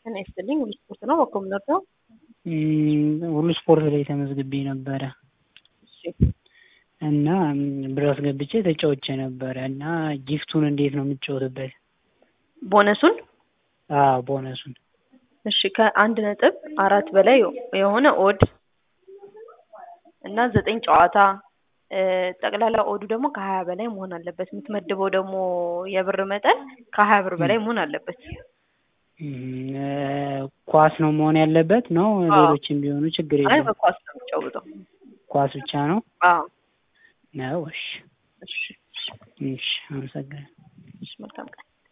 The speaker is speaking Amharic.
ጤና ይስጥልኝ። ሁሉ ስፖርት ነው በኮ የምንወደው። ሁሉ ስፖርት ላይ ተመዝግቤ ነበረ እሺ እና ብር አስገብቼ ተጫውቼ ነበረ እና ጊፍቱን እንዴት ነው የምጫወትበት? ቦነሱን አዎ ቦነሱን እሺ ከአንድ ነጥብ አራት በላይ የሆነ ኦድ እና ዘጠኝ ጨዋታ ጠቅላላ ኦዱ ደግሞ ከሀያ በላይ መሆን አለበት። የምትመድበው ደግሞ የብር መጠን ከሀያ ብር በላይ መሆን አለበት። ኳስ ነው መሆን ያለበት ነው። ሌሎችም ቢሆኑ ችግር አይ የለም። በኳስ ነው የምጫወተው። ኳስ ብቻ ነው አዎ ነው። እሺ እሺ እሺ፣ አመሰግናለሁ። እሺ መልካም ቀን